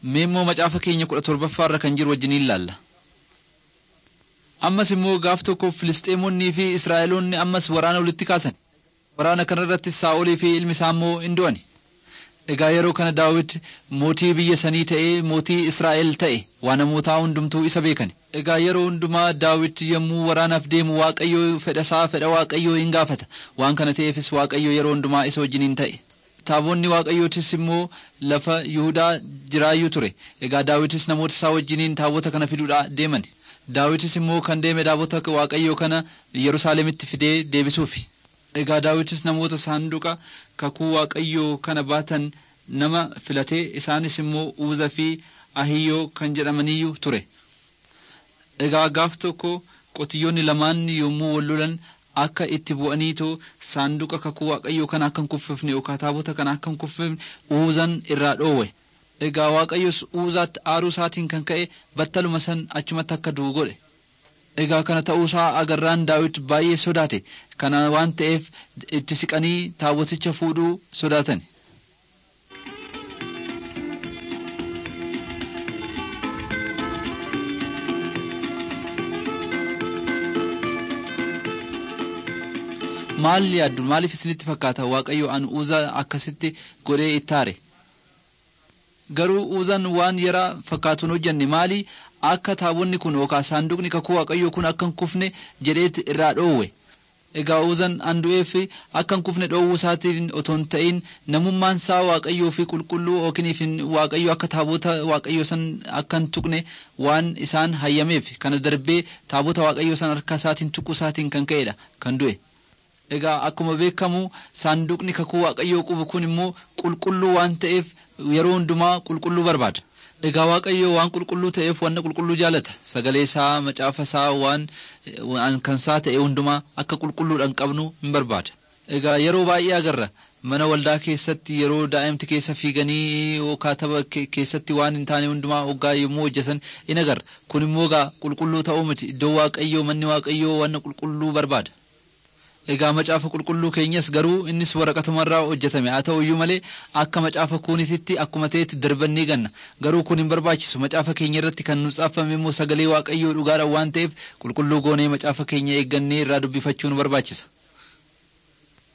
Mee immoo macaafa keenya kudha torbaffaarra kan jiru wajjin ilaalla. Ammas immoo gaaf tokko Filisxeemonnii fi Israa'eloonni ammas waraana walitti kaasan. Waraana kanarratti Saa'olii fi ilmi isaa immoo hin du'ani. Egaa yeroo kana Daawit mootii biyya sanii ta'ee mootii Israa'el ta'e waa namootaa hundumtuu isa beekani. Egaa yeroo hundumaa Daawit yommuu waraanaaf deemu Waaqayyoo fedha isaa fedha Waaqayyoo hin gaafata. Waan kana ta'eefis Waaqayyoo yeroo hundumaa isa wajjiniin ta'e. Taabonni Waaqayyootis immoo lafa Yihudaa jiraayyuu ture. Egaa Daawitis namoota isaa wajjiniin taabota kana fiduudhaa deeman. Daawitis immoo kan deeme taabota Waaqayyoo kana Yerusaalemitti fidee deebisuufi. Egaa Daawitis namoota saanduqa kakuu Waaqayyoo kana baatan nama filatee isaanis immoo Uuzaa fi Ahiyyoo kan jedhamaniyyuu ture. Egaa gaaf tokko qotiyyoonni lamaan yommuu wal lolan akka itti bu'aniitoo saanduqa kakuu Waaqayyoo kana akka hin kuffifne yookaan taabota kana akka hin kuffifne Uuzaan irraa dhoowwe. Egaa Waaqayyos Uuzaatti aaruu isaatiin kan ka'e battaluma san achumatti akka du'u godhe. Egaa kana ta'uusaa agarraan daawit baay'ee sodaate. Kana waan ta'eef itti siqanii taaboticha fuudhuu sodaatan. Maal yaaddu maaliif isinitti fakkaata Waaqayyo an Uuzaa akkasitti godhee ittaare? Garuu Uuzaan waan yara fakkaatuun hojjenne maali akka taabonni kun yookaan saanduqni kakuu Waaqayyoo kun akka hin kufne jedheet irraa dhoowwe. Egaa Uuzaan an du'eef akka hin kufne dhoowwuu isaatiin otoo hin ta'in namummaan isaa Waaqayyoo fi qulqulluu yookiin Waaqayyoo akka taabota Waaqayyoo san akka hin tuqne waan isaan hayyameef kana darbee taabota Waaqayyoo san harka isaatiin tuquu isaatiin kan ka'edha kan du'e. Egaa akkuma beekamu saanduqni kakuu Waaqayyoo qabu kun immoo qulqulluu waan ta'eef yeroo hundumaa qulqulluu barbaada. Egaa Waaqayyoo waan qulqulluu ta'eef wanna qulqulluu jaalata. Sagalee isaa, macaafa isaa waan kan isaa ta'e hundumaa akka qulqulluudhaan qabnu hin barbaada. Egaa yeroo baay'ee agarra mana waldaa keessatti yeroo daa'imti keessa fiiganii yookaan tapha keessatti waan hin taane hundumaa hoggaa yommuu hojjetan in agarra. Kun immoo egaa qulqulluu ta'uu miti. Iddoo Waaqayyoo manni Waaqayyoo wanna qulqulluu barbaada. Egaa macaafa qulqulluu keenyas garuu innis waraqatumarraa hojjetame haa ta'u iyyuu malee akka macaafa kuunititti akkuma ta'etti darbannee ganna garuu kun hin barbaachisu macaafa keenya irratti kan nu xaafame immoo sagalee waaqayyoo dhugaadha waan ta'eef qulqulluu goonee macaafa keenya eeggannee irraa dubbifachuu nu barbaachisa.